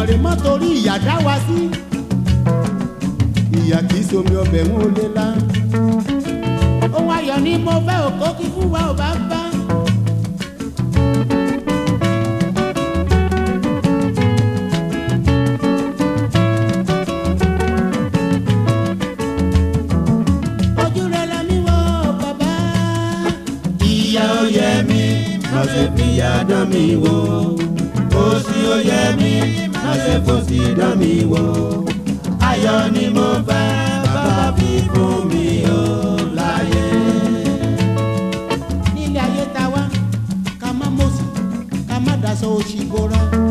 Èdùmàrè mọ́ torí ìyà dá wa sí. ìyà kì í somi ọbẹ̀ ń ó lé lá. ohun ayọ̀ ni mo fẹ́ òkó kí fún wa ò bá bá. ojú rẹ̀ la mi wò bàbá. ìyà ó yẹ mí má ṣe fìyà dán mi wò òṣì ó yẹ mí má ṣe fòṣì dán mi wò ayọ̀ ni mo fẹ́ bàbá fi fún mi ó láyé. nílé ayé ta wá ká má mọ̀sí ká má daṣọ òṣì bora.